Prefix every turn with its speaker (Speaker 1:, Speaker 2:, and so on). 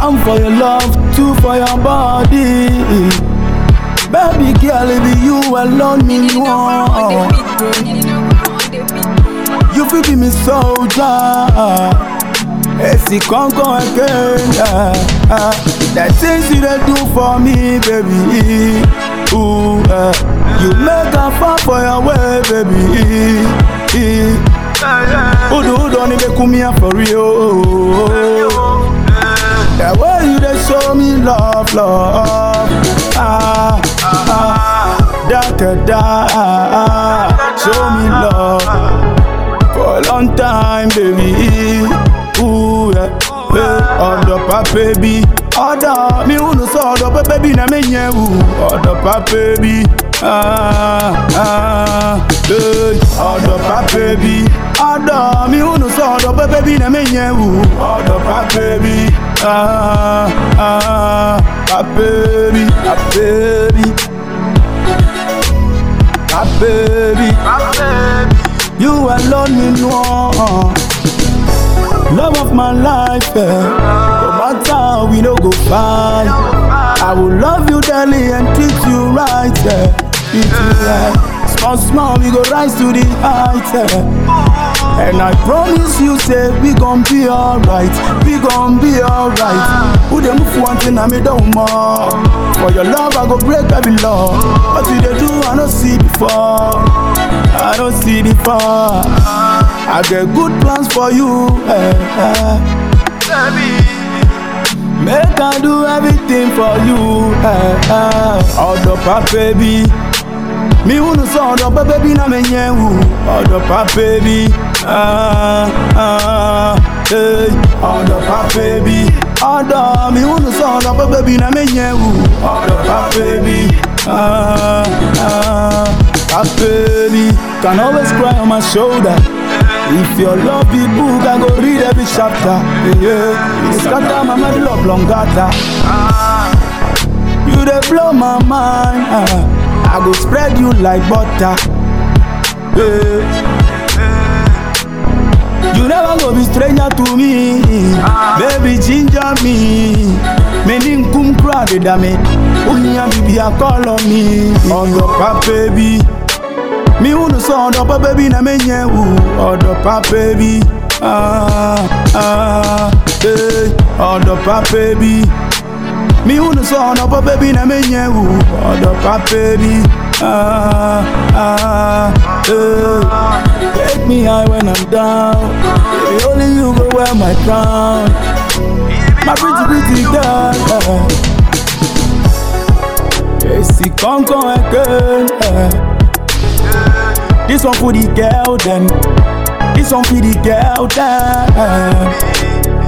Speaker 1: One for your love, two for your body. Baby girl, it be you alone me want. You feel be me soldier. Esi kankan again. Uh, uh, the things you dey do for me, baby. Ooh, uh, you make a fall for your way, baby. Udu udu ni be kumia for real. The way you dey show me love, love. Ah, ah, da da da. Show me love for a long time, baby. Ooh, yeah. Hey, ọ̀dọ̀ pàpẹ́ bí ọ̀dọ̀ mi ò nù sọ ọ̀dọ̀ pẹ́pẹ́ bí na mi yẹn wù ọ̀dọ̀ pàpẹ́ bí ọ̀dọ̀ pàpẹ́ bí ọ̀dọ̀ mi ò nù sọ ọ̀dọ̀ pẹ́pẹ́ bí na mi yẹn wù ọ̀dọ̀ pàpẹ́ bí pàpẹ́ bí pàpẹ́ bí pàpẹ́ bí. You alone me know Love of my life, eh. No matter how we no go fight I will love you daily and treat you right, eh. Treat you right Small, small, we go rise to the heights, eh. And I promise you, say, we gon' be alright We gon' be alright Who dey move one thing, I me don't more For your love, I go break every law What you dey do, I no see before I don't see the far. I get good plans for you. Eh, eh. Make I do everything for you. Eh, eh. Ọ̀dọ̀ pàpẹ́ bí. Mi wúnu sọ ọ̀dọ̀ pẹ́pẹ́ bí náà mi yẹn wù. Ọ̀dọ̀ pàpẹ́ bí. Ah, ah, eh. Ọ̀dọ̀ pàpẹ́ bí. Ọ̀dọ̀ mi wúnu sọ ọ̀dọ̀ pẹ́pẹ́ bí náà mi yẹn wù. Ọ̀dọ̀ pàpẹ́ bí. Ah, ah. Ah, baby, can always cry on my shoulder. If your love be book, I go read every chapter. Yeah, it's scatter my mind love longata. You dey blow my mind. ah. I go spread you like butter. Yeah. You never go be stranger to me, baby ginger me. Many nkum crowd da me, unya bibi a call on me. Ọ̀dọ̀ pa baby, mi wúnu sọ ọ̀dọ̀ pa baby na me yẹn wù. Ọ̀dọ̀ pa baby, ah ah eh. Ọ̀dọ̀ pa baby, mi wúnu sọ ọ̀dọ̀ pa baby na me yẹn wù. Ọ̀dọ̀ pa baby, ah ah eh. Take me high when I'm down. Baby, only you go wear my crown. My pretty, pretty girl. Uh. Esi kankan again. Uh. This one for the girl then. This one for the girl then.